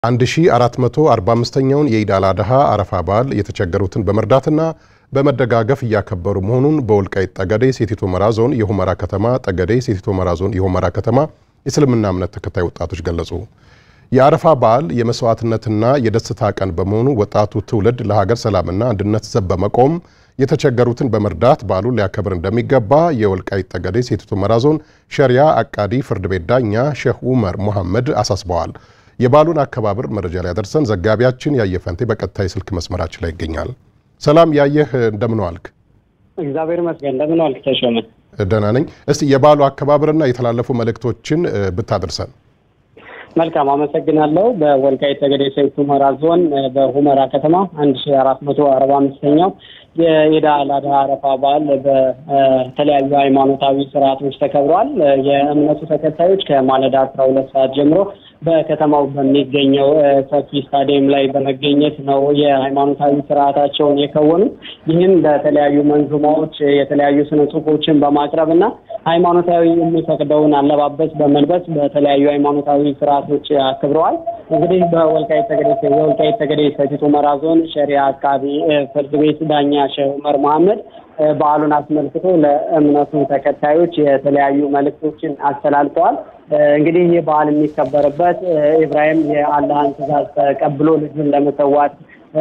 1445ኛውን የኢድ አል አድሃ አረፋ በዓል የተቸገሩትን በመርዳትና በመደጋገፍ እያከበሩ መሆኑን በወልቃይት ጠገዴ ሰቲት ሁመራ ዞን የሁመራ ከተማ ጠገዴ ሰቲት ሁመራ ዞን የሁመራ ከተማ የእስልምና እምነት ተከታይ ወጣቶች ገለጹ። የአረፋ በዓል የመስዋዕትነትና የደስታ ቀን በመሆኑ ወጣቱ ትውልድ ለሀገር ሰላምና አንድነት ዘብ በመቆም የተቸገሩትን በመርዳት በዓሉን ሊያከብር እንደሚገባ የወልቃይት ጠገዴ ሰቲት ሁመራ ዞን ሸሪያ አቃዲ ፍርድ ቤት ዳኛ ሼህ ኡመር ሙሐመድ አሳስበዋል። የበዓሉን አከባበር መረጃ ሊያደርሰን ዘጋቢያችን ያየፈንቴ በቀጥታ የስልክ መስመራችን ላይ ይገኛል። ሰላም ያየህ፣ እንደምን ዋልክ? እግዚአብሔር ይመስገን። እንደምን ዋልክ ተሾመ? ደህና ነኝ። እስቲ የበዓሉ አከባበርና የተላለፉ መልእክቶችን ብታደርሰን። መልካም አመሰግናለሁ። በወልቃይት ጠገዴ ሰቲት ሁመራ ዞን በሁመራ ከተማ አንድ ሺ አራት መቶ አርባ አምስተኛው የኢድ አል አድሃ አረፋ በዓል በተለያዩ ሃይማኖታዊ ስርዓቶች ተከብሯል። የእምነቱ ተከታዮች ከማለዳ አስራ ሁለት ሰዓት ጀምሮ በከተማው በሚገኘው ሰፊ ስታዲየም ላይ በመገኘት ነው የሃይማኖታዊ ስርዓታቸውን የከወኑት። ይህም በተለያዩ መንዙማዎች የተለያዩ ስነ ጽሁፎችን በማቅረብ እና ሃይማኖታዊ የሚፈቅደውን አለባበስ በመልበስ በተለያዩ ሃይማኖታዊ ስርዓቶች አክብረዋል። እንግዲህ በወልቃይት ጠገዴ የወልቃይት ጠገዴ ሰቲት ሁመራ ዞን ሸሪያ አቃቢ ፍርድ ቤት ዳኛ ሼህ ኡመር መሐመድ በዓሉን አስመልክቶ ለእምነቱ ተከታዮች የተለያዩ መልእክቶችን አስተላልፈዋል። እንግዲህ ይህ በዓል የሚከበርበት ኢብራሂም የአላህን ትእዛዝ ተቀብሎ ልጁን ለመሰዋት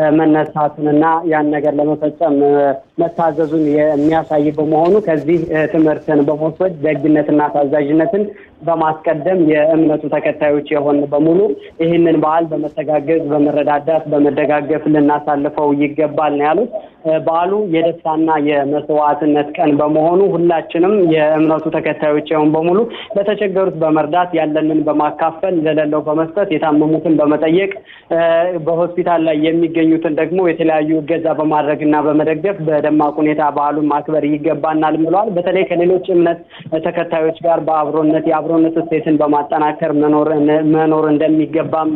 መነሳቱንና ያን ነገር ለመፈጸም መታዘዙን የሚያሳይ በመሆኑ ከዚህ ትምህርትን በመውሰድ ደግነትና ታዛዥነትን በማስቀደም የእምነቱ ተከታዮች የሆን በሙሉ ይህንን በዓል በመተጋገዝ በመረዳዳት በመደጋገፍ ልናሳልፈው ይገባል ነው ያሉት። በዓሉ የደስታና የመስዋዕትነት ቀን በመሆኑ ሁላችንም የእምነቱ ተከታዮች የሆን በሙሉ ለተቸገሩት በመርዳት ያለንን በማካፈል ለሌለው በመስጠት የታመሙትን በመጠየቅ በሆስፒታል ላይ የሚገኙትን ደግሞ የተለያዩ እገዛ በማድረግ እና በመደገፍ በደማቅ ሁኔታ በዓሉን ማክበር ይገባናል ብለዋል። በተለይ ከሌሎች እምነት ተከታዮች ጋር በአብሮነት የአብሮነት እሴትን በማጠናከር መኖር እንደሚገባም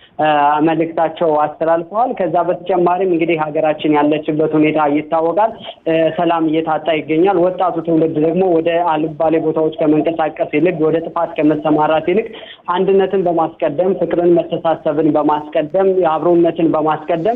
በመልእክታቸው አስተላልፈዋል። ከዛ በተጨማሪም እንግዲህ ሀገራችን ያለችበት ሁኔታ ይታወቃል። ሰላም እየታጣ ይገኛል። ወጣቱ ትውልድ ደግሞ ወደ አልባሌ ቦታዎች ከመንቀሳቀስ ይልቅ ወደ ጥፋት ከመሰማራት ይልቅ አንድነትን በማስቀደም ፍቅርን፣ መተሳሰብን በማስቀደም አብሮነትን በማስቀደም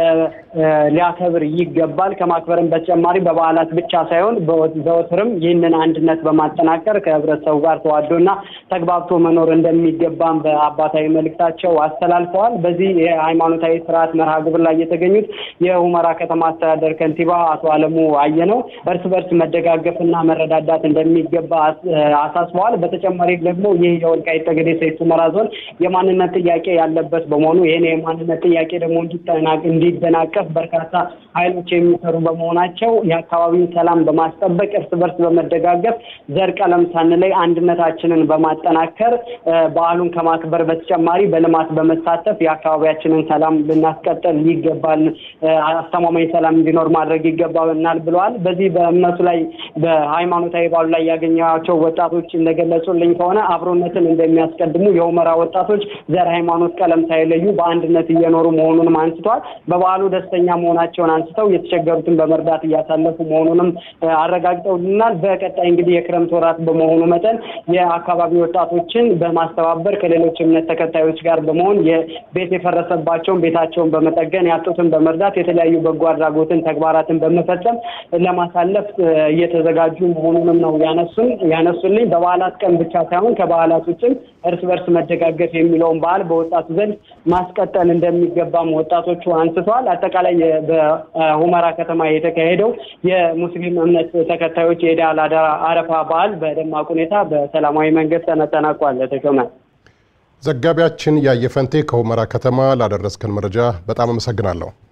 ሊያከብር ይገባል። ከማክበርም በተጨማሪ በበዓላት ብቻ ሳይሆን ዘወትርም ይህንን አንድነት በማጠናከር ከህብረተሰቡ ጋር ተዋዶና ተግባብቶ መኖር እንደሚገባም በአባታዊ መልእክታቸው አስተላልፈዋል። በዚህ የሃይማኖታዊ ስርዓት መርሃ ግብር ላይ የተገኙት የሁመራ ከተማ አስተዳደር ከንቲባ አቶ አለሙ አየነው እርስ በርስ መደጋገፍና መረዳዳት እንደሚገባ አሳስበዋል። በተጨማሪ ደግሞ ይህ የወልቃይት ጠገዴ ሰቲት ሁመራ ዞን የማንነት ጥያቄ ያለበት በመሆኑ ይህን የማንነት ጥያቄ ደግሞ እንዲደናቀፍ በርካታ ኃይሎች የሚሰሩ በመሆናቸው የአካባቢውን ሰላም በማስጠበቅ እርስ በርስ በመደጋገፍ ዘር ቀለም ሳንለይ አንድነታችንን በማጠናከር በዓሉን ከማክበር በተጨማሪ በልማት በመሳተፍ የአካባቢያችንን ሰላም ልናስቀጥል ይገባል፣ አስተማማኝ ሰላም እንዲኖር ማድረግ ይገባናል ብለዋል። በዚህ በእምነቱ ላይ በሃይማኖታዊ በዓሉ ላይ ያገኘኋቸው ወጣቶች እንደገለጹልኝ ከሆነ አብሮነትን እንደሚያስቀድሙ የሁመራ ወጣቶች ዘር፣ ሃይማኖት፣ ቀለም ሳይለዩ በአንድነት እየኖሩ መሆኑንም አንስተዋል። በበዓሉ ደስተኛ መሆናቸውን አንስተው የተቸገሩትን በመርዳት እያሳለፉ መሆኑንም አረጋግጠውልናል። በቀጣይ እንግዲህ የክረምት ወራት በመሆኑ መጠን የአካባቢ ወጣቶችን በማስተባበር ከሌሎች እምነት ተከታዮች ጋር በመሆን የቤት የፈረሰባቸውን ቤታቸውን በመጠገን ያጡትን በመርዳት የተለያዩ በጎ አድራጎትን ተግባራትን በመፈጸም ለማሳለፍ እየተዘጋጁ መሆኑንም ነው ያነሱን ያነሱልኝ። በበዓላት ቀን ብቻ ሳይሆን ከበዓላት ውጭም እርስ በርስ መደጋገፍ የሚለውን በዓል በወጣቱ ዘንድ ማስቀጠል እንደሚገባም ወጣቶቹ አንስተዋል። አጠቃላይ በሁመራ ከተማ የተካሄደው የሙስሊም እምነት ተከታዮች የኢድ አል አድሃ አረፋ በዓል በደማቅ ሁኔታ በሰላማዊ መንገድ ተጠናቋል። ተሾመ ዘጋቢያችን ያየፈንቴ ከሁመራ ከተማ ላደረስከን መረጃ በጣም አመሰግናለሁ።